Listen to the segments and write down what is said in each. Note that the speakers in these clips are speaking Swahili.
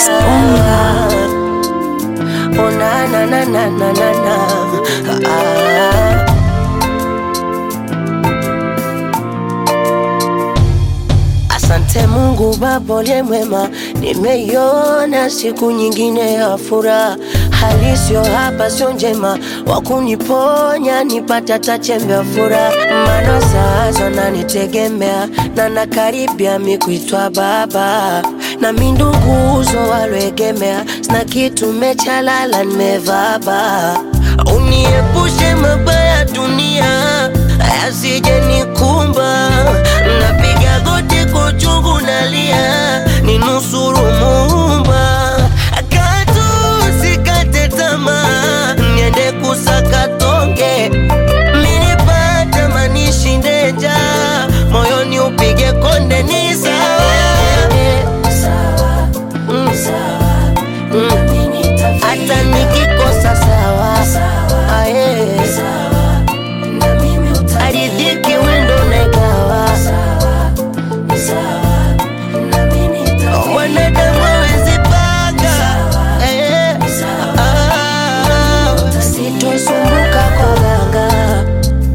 Disponga. Oh na na na na na na na. Ah. Asante Mungu Baba uliye mwema, nimeiona siku nyingine ya furaha. Hali sio hapa, sio njema, wa kuniponya nipata tachembe ya furaha. Maana sasa nanitegemea na nakaribia mi kuitwa baba, na mi nduguzo walwegemea, sina kitu mechalala, nimevaba. Uniepushe mabaya dunia yasije nikumba, napiga goti kwa uchungu nalia, ninusuru Muumba, katu sikate tamaa, niende kusaka tonge, minipate manishinde njaa, moyoni upige konde, ni sawa Mm. Mm. hata nikikosa sawa Aye. aridhiki wendo nagawa mwanadamu awezi panga Eh. Ah. sitosumbuka kwa ganga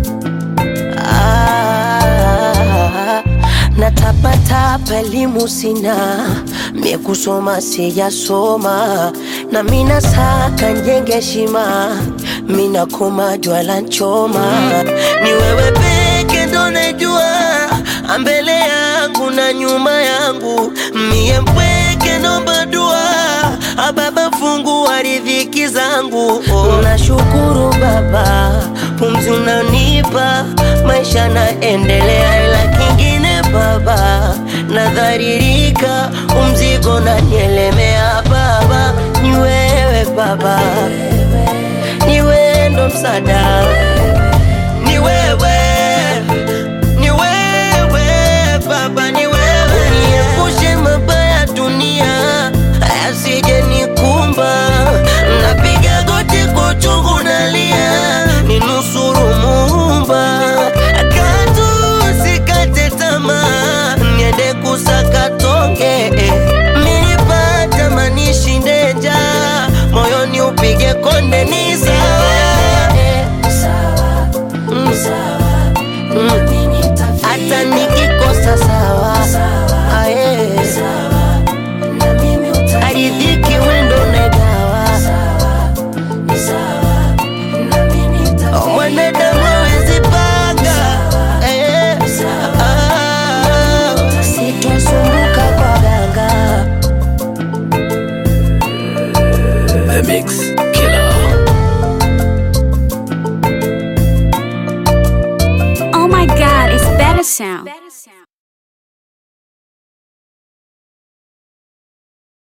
Ah, natapatapa elimu sina mie kusoma sijasoma na mina saka njenge heshima mina koma jwala nchoma ni wewe peke ndo najua mbele yangu na nyuma yangu mie mpweke nomba dua ababa fungua riziki zangu oh. nashukuru baba pumzi unanipa maisha naendelea ila kingine baba nadharirika umzigo nanielemea baba ni wewe baba ni wewe ndo msada ni wewe ni wewe baba ni wewe niepushe mabaya dunia asije nikumba napiga goti kwa uchungu nalia ninusuru muumba katu sikate tamaa niende kusaka tonge minipata manishinde njaa moyoni upige konde ni sawa Mm. Mm. hata nikikosa sawa Aye. aridhiki wendo negawa mwanadamu awezi panga Eh. Ah. sitosumbuka kwa ganga The Mix Killer. Oh my god, it's better sound.